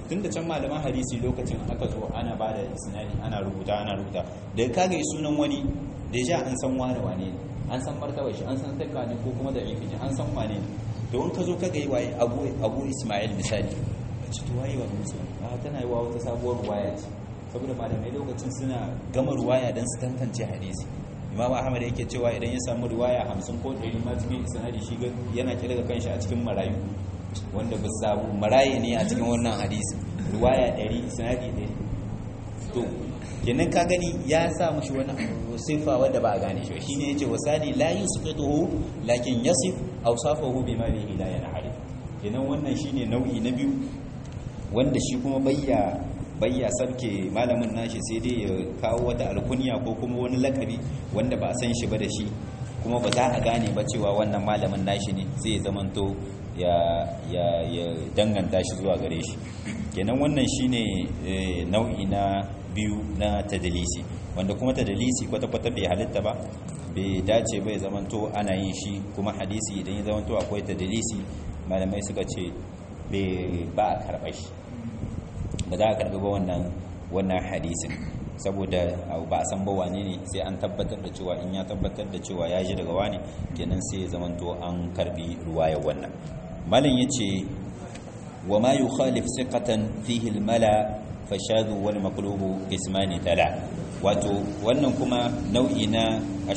tun da can malaman hadisi lokacin aka zo ana ba da isnadi ana rubuta ana rubuta da ka ga sunan wani da ja an san wani wane ne an san martaba shi an san takka ne ko kuma da ifi ne an san wane ne to in ka zo ka ga yi waye abu abu ismail misali ka ci to waye wa musu a tana yi wa wata sabuwar ruwaya ce saboda malamai lokacin suna gama ruwaya don su tantance hadisi imam ahmad yake cewa idan ya samu ruwaya hamsin ko ɗari ma cikin isnadi shi yana kirga kanshi a cikin marayu wanda ba samu maraye ne a cikin wannan hadisi ruwaya ɗari isnadi ɗari to kenan ka gani ya sa mushi wani sifa wanda ba a gane shi shine yace wasali la yusqituhu lakin yasif awsafahu bima bihi la yanharif kenan wannan shine nau'i na biyu wanda shi kuma bayya bayya sabke malamin nashi sai dai ya kawo wata alkunya ko kuma wani lakabi wanda ba a san shi ba da shi kuma ba za a gane ba cewa wannan malamin nashi ne sai ya zamanto ya ya ya danganta shi zuwa gare shi kenan wannan shine nau'i na biyu na tadalisi wanda kuma tadalisi kwata-kwata bai halitta ba bai dace bai zamanto ana yin shi kuma hadisi idan ya zamanto akwai tadalisi malamai suka ce ba a karɓar shi ba za a karɓi ba wannan wannan hadisin saboda ba a san ba wane ne sai an tabbatar da cewa in ya tabbatar da cewa ya ji daga wane kenan sai ya zamanto an karbi ruwayar wannan malin yace wa ma yukhalif siqatan fihi al-mala fashadu wal maqlubu ismani tala wato wannan kuma nau'i na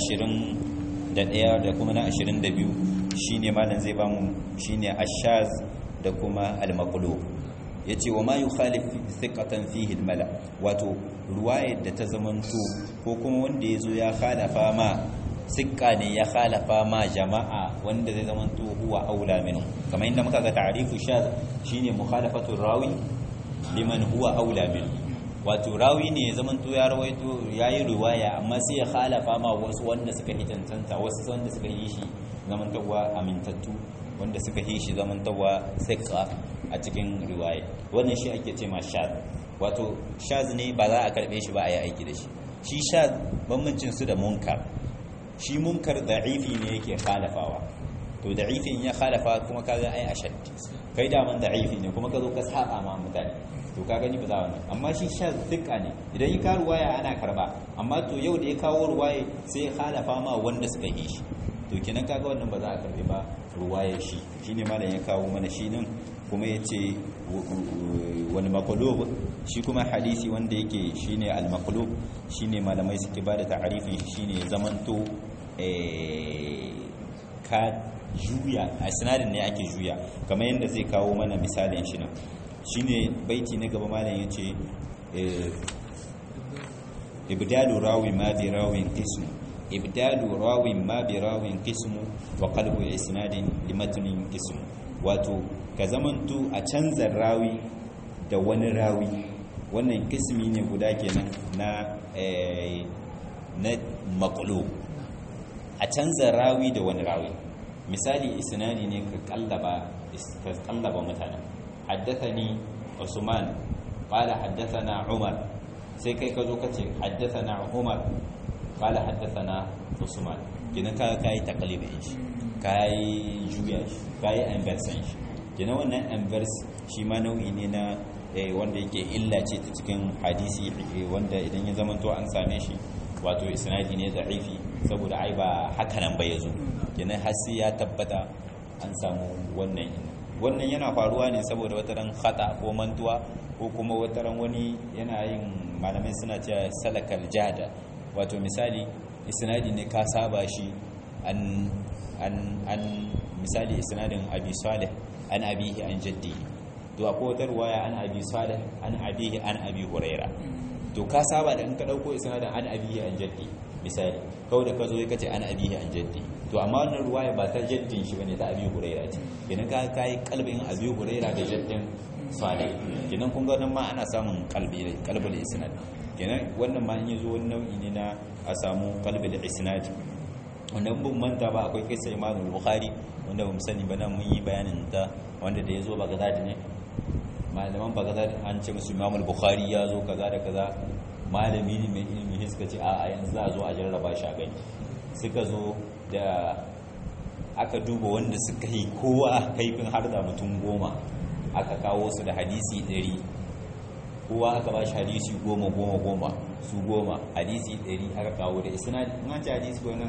21 da kuma na 22 shine malam zai bamu shine ashaz da kuma al-maqlub yace wa ma yukhalif thiqatan fihi al-mala wato ruwayar da ta zamanto ko kuma wanda yazo ya khalafa ma sikka ne ya khalafa ma jama'a wanda zai zamanto huwa aula minhu kamar inda muka ga ta'rifu shaz shine mukhalafatu rawi liman huwa aula minhu wato rawi ne ya zamanto ya rawaito yayi riwaya amma sai ya khalafa ma wasu wanda suka yi tantanta wasu wanda suka yi shi zamantawa amintattu wanda suka yi shi zamantawa sikka a cikin riwaya wannan shi ake ce ma shaz wato shaz ne ba za a karbe shi ba a yi aiki da shi shi shaz bambancin su da munkar shi munkar da'ifi ne yake khalafawa to da'ifin ya khalafa kuma kaga ai ashad kai da man da'ifi ne kuma ka zo ka saba ma mutane to ka gani ba za wannan amma shi shaz dukka ne idan ya ka ruwaya ana karba amma to yau da ya kawo ruwaya sai ya khalafa ma wanda suka yi shi to kenan kaga wannan ba za a karbe ba ruwaya shi shine malam ya kawo mana shi nan kuma ya ce wani makulub shi kuma hadisi wanda yake shine al-makulub shine malamai suke ba da ta'arifin shine zamanto ka juya a sinadin ne ake juya kamar yadda zai kawo mana misalin shi nan shine baiti na gaba malam ya ce ibdalu rawi ma bi rawin qismu ibdalu rawin ma bi rawin qismu wa qalbu isnadin limatnin qismu wato ka zamanto a canza rawi da wani rawi wannan kismi ne guda kenan na na makulu a canza rawi da wani rawi misali isnadi ne ka kallaba ka kallaba mutane haddathani usman qala haddathana umar sai kai ka zo ka ce haddathana umar qala haddathana usman kina ka kai taqlibin shi kai juya shi kai inversion shi kina wannan inverse shi ma nau'i ne na wanda yake illa ce ta cikin hadisi wanda idan ya zama to an same shi wato isnadi ne da'ifi saboda ai ba haka nan ba yazo kenan har sai ya tabbata an samu wannan wannan yana faruwa ne saboda wata ran khata ko mantuwa ko kuma wata ran wani yana yin malamai suna cewa salakal jada wato misali isnadi ne ka saba shi an an an misali isnadin abi salih an abihi an jaddi to akwai wata ruwaya an abi salih an abihi an abi huraira to ka saba da in ka dauko isnadin an abihi an jaddi misali kawai da ka zo ka ce an abihi an jaddi to amma wannan ruwaya ba ta jaddin shi bane ta abi huraira ce idan ka kai kalbin abi huraira da jaddin salih kenan kun ga nan ma ana samun kalbi kalbul isnad kenan wannan ma in yazo wani nau'i ne na a samu kalbul isnad wanda mun manta ba akwai kisa Imam Bukhari wanda bamu sani ba nan mun yi bayanin ta wanda da yazo Baghdad ne malaman Baghdad an ce musu Imam Bukhari ya zo kaza da kaza malami ne mai ilimi suka ce a yanzu za a zo a jarraba shi a gani suka zo da aka duba wanda suka yi kowa kaifin har da mutum goma aka kawo su da hadisi ɗari kowa aka ba shi hadisi goma goma goma su goma hadisi ɗari aka kawo da isnadi in an ci hadisi ko nan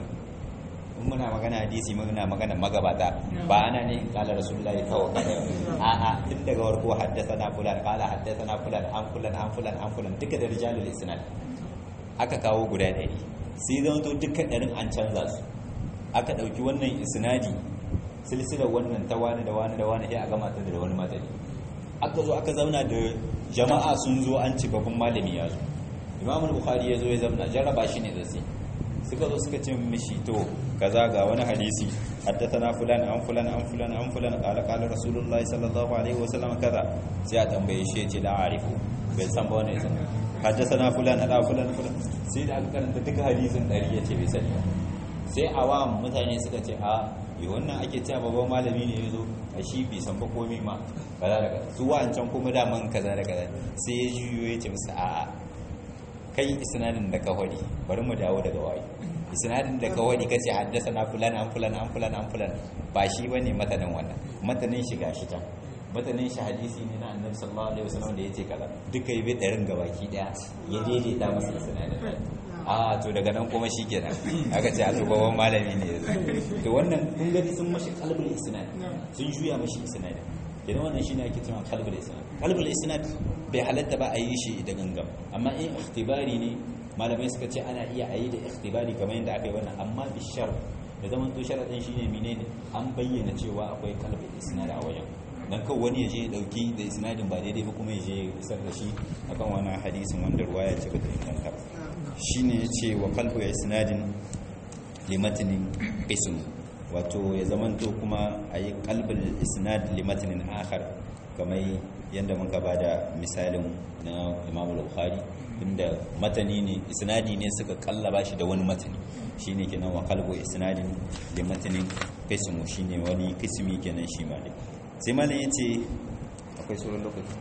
in muna magana hadisi muna magana magabata ba ana ne in kala rasulullahi kawai kada a a tun daga warko haddasa na fulan kala haddasa na fulan an fulan an fulan an fulan duka da rijalul isnad aka kawo guda ɗari sai zama to dukkan ɗarin an canza su aka ɗauki wannan isnadi silsilar wannan ta wani da wani da wani sai a gama ta da wani matsayi aka zo aka zauna da jama'a sun zo an ci babban malami ya zo imamul bukhari ya zo ya zauna jarraba shi ne da sai suka zo suka ce mishi to kaza ga wani hadisi haddathana fulan an fulan an fulan an fulan qala qala rasulullahi sallallahu alaihi wasallam kaza sai a tambaye shi ya ce la arifu bai san ba wannan san haddathana fulan ala fulan fulan sai da aka karanta duka hadisin dari ya ce bai sani sai awam mutane suka ce a yi wannan ake cewa babban malami ne ya zo a shi bai san ba komai ma kaza da kaza su wancan kuma daman kaza da kaza sai ya juyo ya ce musu a'a kai isnadin da ka hodi bari mu dawo daga waye isnadin da ka hodi kace haddasa na fulan an fulan an fulan an fulan ba shi bane matanin wannan matanin shi gashi can matanin shi hadisi ne na annabi sallallahu alaihi wasallam da yace kaza duka yi darin gabaki daya ya daidaita masa isnadin a to daga nan kuma shi kenan aka ce a to babban malami ne to wannan kun gani sun mashi kalbul isnad sun juya mashi isnad kenan wannan shine ake cewa kalbul isnad kalbul isnad bai halatta ba a yi shi da gangam amma in ikhtibari ne malamai suka ce ana iya a yi da ikhtibari kamar yadda aka yi wannan amma bi shar da zaman to sharadin shine menene an bayyana cewa akwai kalbul isnad a wajen dan kawai wani ya je ya dauki da isnadin ba daidai ba kuma ya je ya isar da shi akan wannan hadisin wanda ruwaya ce ba ta inganta ba shine ya ce wa kalbu isnadin limatinin ism wato ya zamanto kuma a yi kalbin isnad limatinin akhar kamar yadda muka ba da misalin na imam bukhari inda matani ne isnadi ne suka kallaba shi da wani matani shine kenan wa kalbu isnadin limatinin ism shine wani kismi kenan shi ma dai sai malam yace akwai sauran lokaci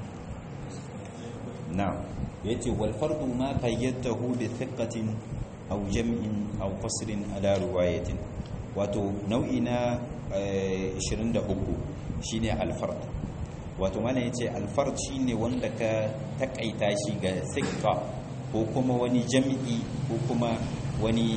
na'am yace wal fardu ma qayyadahu bi thiqatin aw jam'in aw qasrin ala riwayatin wato nau'i na 23 shine al fard wato mana yace al fard shine wanda ka takaita shi ga thiqa ko kuma wani jam'i ko kuma wani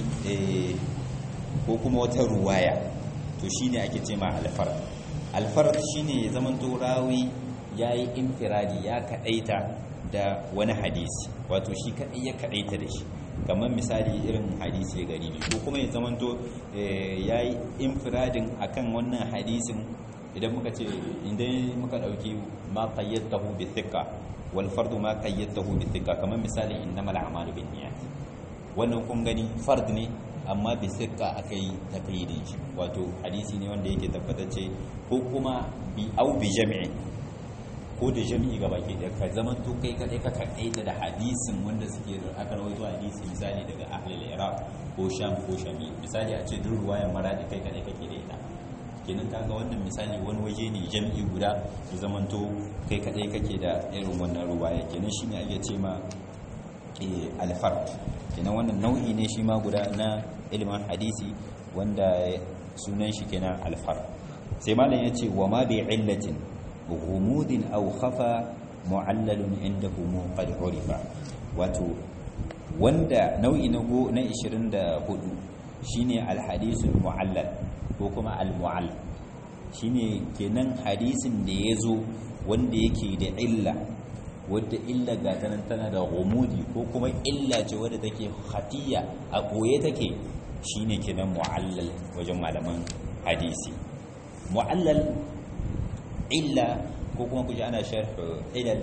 ko kuma wata ruwaya to shine ake ce ma al fard al fard shine zaman to rawi yayi infiradi ya kadaita da wani hadisi wato shi kaɗai ya kaɗaita da shi kamar misali irin hadisi ya gari ko kuma ya zamanto ya yi infiradin a kan wannan hadisin idan muka ce idan muka ɗauki ma qayyadahu bi thika wal fardu ma qayyadahu bi thika kamar misali innamal a'malu bin niyyat wannan kun gani fard ne amma bi thika akai taqyidin shi wato hadisi ne wanda yake tabbatacce ko kuma bi au bi jami'i ko da jami'i ga baki da ka zaman to kai kadai ka kaita da hadisin wanda suke aka rawaito hadisi misali daga ahlul iraq ko sham ko shami misali a ce duk ruwayan maradi kai kadai kake da ita kenan kaga wannan misali wani waje ne jami'i guda da zaman to kai kadai kake da irin wannan ruwaya kenan shine ake ce ma al-fard kenan wannan nau'i ne shi ma guda na ilimin hadisi wanda sunan shi kenan al-fard sai malam yace wa ma bi illatin غموض أو خفى معلل عنده قد عرف wato wanda nau'i na go na 24 shine alhadisul mu'allal ko kuma almu'all shine kenan hadisin da yazo wanda yake da illa wadda illa ga tanan tana da gumudi ko kuma illa ce wadda take khatiya a koye take shine kenan mu'allal wajen malaman hadisi mu'allal illa ko kuma kuji ana sharh ilal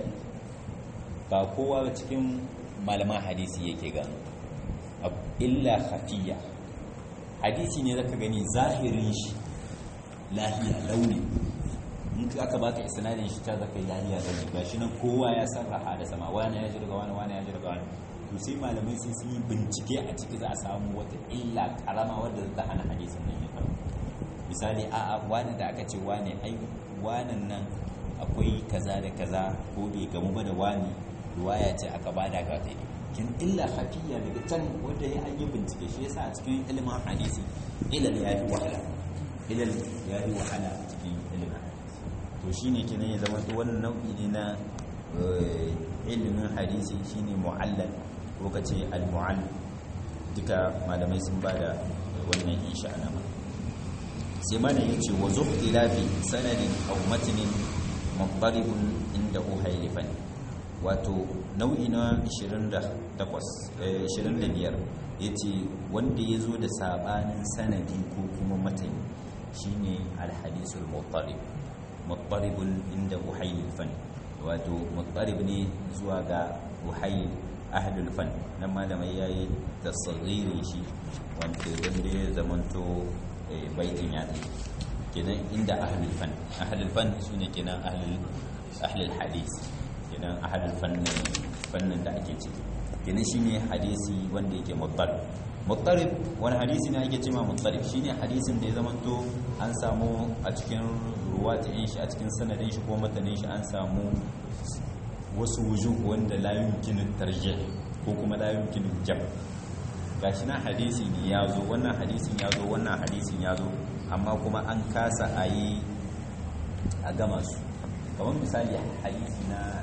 ba kowa cikin malaman hadisi yake gano illa khafiyya hadisi ne zaka gani zahirin shi lahiya launi in aka baka isnadin shi ta zaka lahiya launi gashi nan kowa ya sarraha da sama wani ya ji daga wani wani ya ji daga wani to sai malamai sai sun yi bincike a ciki za a samu wata illa karama wadda ta hana hadisin nan ya faru misali a'a wani da aka ce wani ai wanan nan akwai kaza da kaza ko bai gamu ba da wani ruwaya ce aka bada ga ta kin illa hafiya daga can wanda ya an yi bincike shi yasa a cikin ilimin hadisi ilal ya yi wahala ilal ya yi wahala a cikin ilimin to shine kenan ya zama to wannan nau'i ne na ilimin hadisi shine mu'allal ko kace al-mu'all duka malamai sun bada wannan insha Allah sai mana yace wa zuhtilafi sanadin aw matnin mabbaribun inda uhailifan wato nau'i na 28 25 yace wanda yazo da sabanin sanadi ko kuma matani shine al-hadisul muttarib muttaribun inda uhailifan wato muttarib ne zuwa ga uhail ahlul fan nan malamai yayi tasghirin shi wanda wanda ya zamanto baitin ya tsaye kenan inda ahlul fan ahlul fan sune kenan ahlul ahlul hadis kenan ahlul fannin fannin da ake ciki kenan shine hadisi wanda yake muttarib muttarib wani hadisi ne ake cewa muttarib shine hadisin da ya zamanto an samu a cikin ruwatin shi a cikin sanadin shi ko matanin shi an samu wasu wujuh wanda la yumkinu tarjih ko kuma la yumkinu jam gashi na hadisi ne ya zo wannan hadisin ya zo wannan hadisin ya zo amma kuma an kasa a yi a gama su kamar misali hadisi na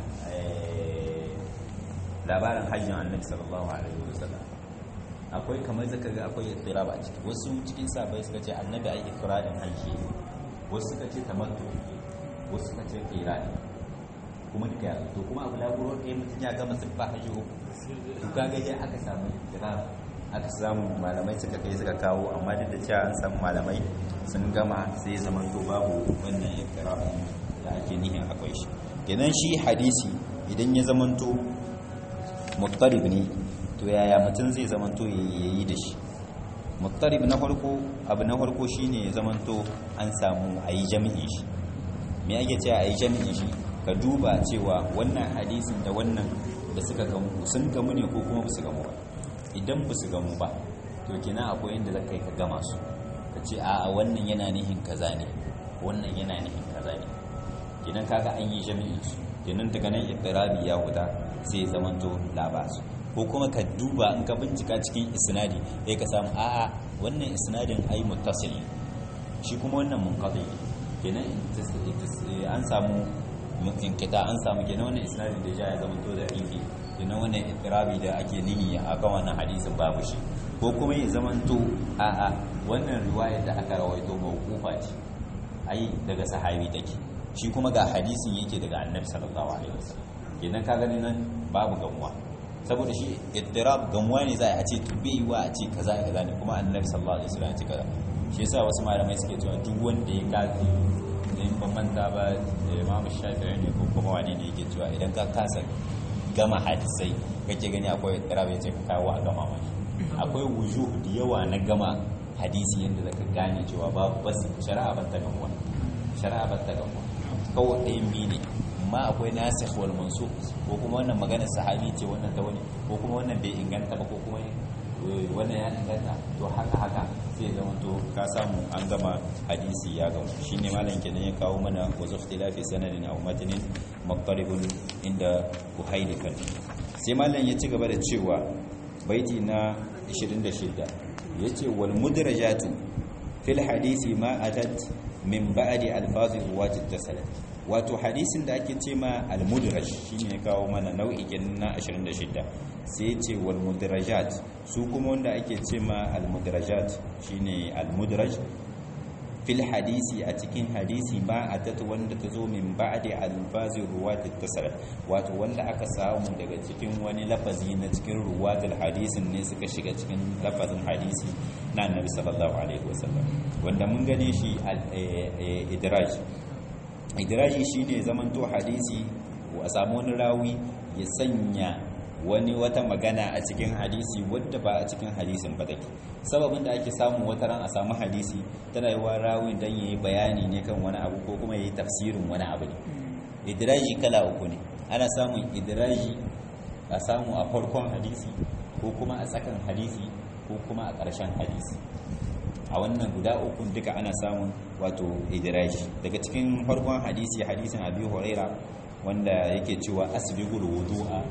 labarin hajjin annabi sallallahu alaihi wasallam akwai kamar zaka ga akwai ittirab a ciki wasu cikin sabai suka ce annabi ai ifradin hajji wasu suka ce tamattu wasu suka ce qirani kuma duka ya to kuma abu laburo ɗaya mutum ya gama siffa hajji uku to kaga dai aka samu ittirab aka samu malamai suka kai suka kawo amma duk da cewa an samu malamai sun gama sai zaman to babu wannan ittirab da ake nihin akwai shi kenan shi hadisi idan ya zamanto muttarib ne to yaya mutum zai zamanto ya yi da shi muttarib na farko abu na farko shine ya zamanto an samu a yi jami'in shi me ake cewa a yi jami'in shi ka duba cewa wannan hadisin da wannan da suka gamu sun gamu ne ko kuma ba su gamu ba idan ba su gamu ba to kina akwai inda za ka yi ka gama su ka ce a wannan yana nihin kaza ne wannan yana nihin kaza ne kinan kaga an yi jami'in su kinan daga nan iqrabi ya huta sai zamanto labasu ko kuma ka duba in ka bincika cikin isnadi sai ka samu a'a wannan isnadin ai muttasil shi kuma wannan munqati kenan an samu inkita an samu kenan wannan isnadin da ya zamanto da ifi kenan wannan iqrabi da ake nihi akan wannan hadisin babu shi ko kuma ya zamanto a'a wannan riwayar da aka rawaito mawqufa ce ai daga sahabi take shi kuma ga hadisin yake daga annabi sallallahu alaihi wasallam kenan ka gani nan babu gamuwa saboda shi iddirab gamuwa ne za a ce to bai wa a ce kaza kaza ne kuma annabi sallallahu alaihi wasallam ya ce kaza shi yasa wasu malamai suke cewa duk wanda ya gafi in ban manta ba Imam Shafi'i ne ko kuma wani ne yake cewa idan ka kasa gama hadisai kake gani akwai iddirab ya ce ka kawo a gama mashi akwai wujuh da yawa na gama hadisi yadda zaka gane cewa babu bas shari'a ban ta gamuwa shari'a ban ta gamuwa kawai ɗayan biyu ne amma akwai nasikh wal mansukh ko kuma wannan magana sahabi ce wannan ta wani ko kuma wannan bai inganta ba ko kuma wannan ya inganta to haka haka sai zama to ka samu an gama hadisi ya gamu shine malam kenan ya kawo mana wa zukhtilafi sanadin aw matnin maqtaribun inda uhailifan sai malam ya ci gaba da cewa baiti na 26 yace wal mudrajatu fil hadisi ma atat min ba'di alfazi ruwati tasalat wato hadisin da ake ce ma al-mudraj shine ya kawo mana nau'i na 26 sai ce wal mudrajat su kuma wanda ake ce ma al-mudrajat shine al-mudraj fil hadisi a cikin hadisi ma atat wanda ta zo min ba'di alfazi ruwati tasalat wato wanda aka samu daga cikin wani lafazi na cikin ruwatul hadisin ne suka shiga cikin lafazin hadisi na annabi sallallahu alaihi wasallam wanda mun gane shi al-idraj idraji shine zamanto hadisi a samu wani rawi ya sanya wani wata magana a cikin hadisi wadda ba a cikin hadisin ba take sababin da ake samu wata ran a samu hadisi tana yiwa rawin dan yayi bayani ne kan wani abu ko kuma yayi tafsirin wani abu ne idraji kala uku ne ana samun idraji a samu a farkon hadisi ko kuma a tsakan hadisi ko kuma a ƙarshen hadisi a wannan guda uku duka ana samun wato idraji daga cikin farkon hadisi hadisin abi huraira wanda yake cewa asbigul wudu'a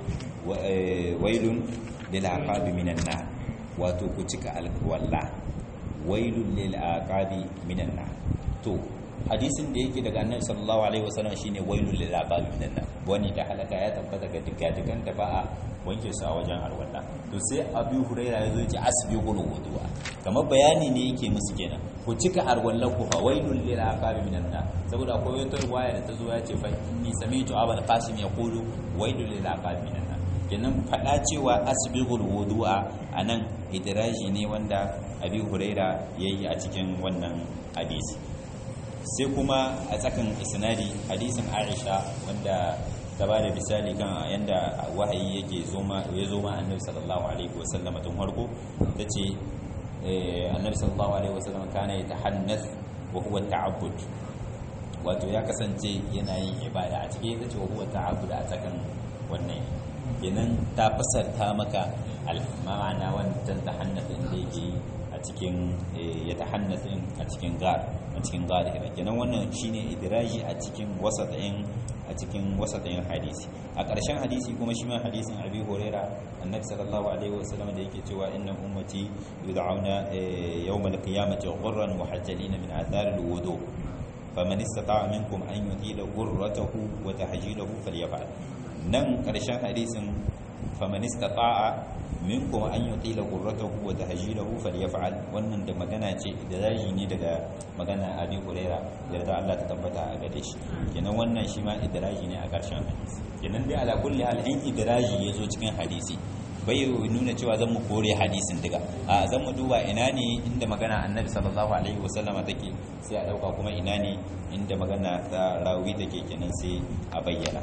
wailun lil aqabi minan nar wato ku cika alwala wailun lil aqabi minan nar to hadisin da yake daga annabi sallallahu alaihi wasallam shine wailun lil aqabi minan nar wani da halaka ya tabbata ga digadigan da ba a wanke su a wajen arwalla to sai abu huraira ya zo ce asbiqul wudu'a kamar bayani ne yake musu kenan ku cika arwallan ku fa wailul lil aqabi minan nar saboda akwai wata riwaya da ta zo ya ce fa inni sami'tu abul qasim yaqulu wailul lil aqabi minan nar kenan fada cewa asbiqul wudu'a anan idraji ne wanda abi huraira yayi a cikin wannan hadisi sai kuma a tsakan isnadi hadisin aisha wanda ta ba da misali kan yadda wahayi yake ya zo ma annabi sallallahu alaihi wasallam tun farko ta ce annabi sallallahu alaihi wasallam kana ya tahannas wa huwa ta'abbud wato ya kasance yana yin ibada a cikin ita ce wa huwa ta'abbud a tsakan wannan kenan ta fasarta maka al-ma'ana wannan tahannas din da yake yi a cikin ya tahannasin a cikin gar a cikin zahira kenan wannan shine idraji a cikin wasatin a cikin wasatin hadisi a ƙarshen hadisi kuma shi ma hadisin abi huraira annabi sallallahu alaihi wasallam da yake cewa inna ummati yud'auna yawmal qiyamati ghurran muhajjalin min athar alwudu faman istata'a minkum an yutila ghurratahu wa tahjilahu falyaf'al nan ƙarshen hadisin faman istata'a minkum an yutila qurratahu wa tahjilahu falyaf'al wannan da magana ce da zaji ne daga magana Abi Huraira yarda Allah ta tabbata a gare shi kenan wannan shi ma idraji ne a karshen hadisi kenan dai ala kulli hal in idraji yazo cikin hadisi bai nuna cewa zan mu kore hadisin diga a zan mu duba ina ne inda magana Annabi sallallahu alaihi wasallama take sai a dauka kuma ina ne inda magana ta rawi take kenan sai a bayyana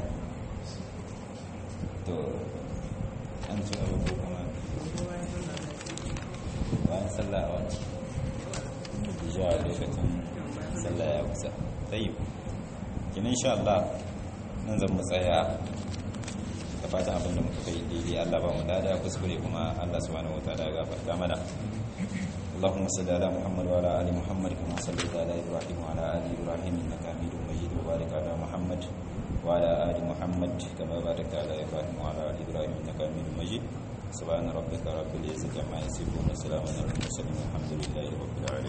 to an ci abu ko kuma bayan sallah a wani ja lokacin sallah ya kusa tayi kinin sha Allah nan zan tsaya da fatan abin da muka kai daidai Allah ba mu dada kuskure kuma Allah subhanahu wataala ya gafarta mana اللهم صل على محمد وعلى ال محمد كما صليت على ابراهيم وعلى ال ابراهيم انك حميد مجيد وبارك على محمد وعلى ال محمد كما باركت على ابراهيم وعلى ال ابراهيم انك حميد مجيد سبحان ربك رب العزه عما يصفون وسلام على المرسلين والحمد لله رب العالمين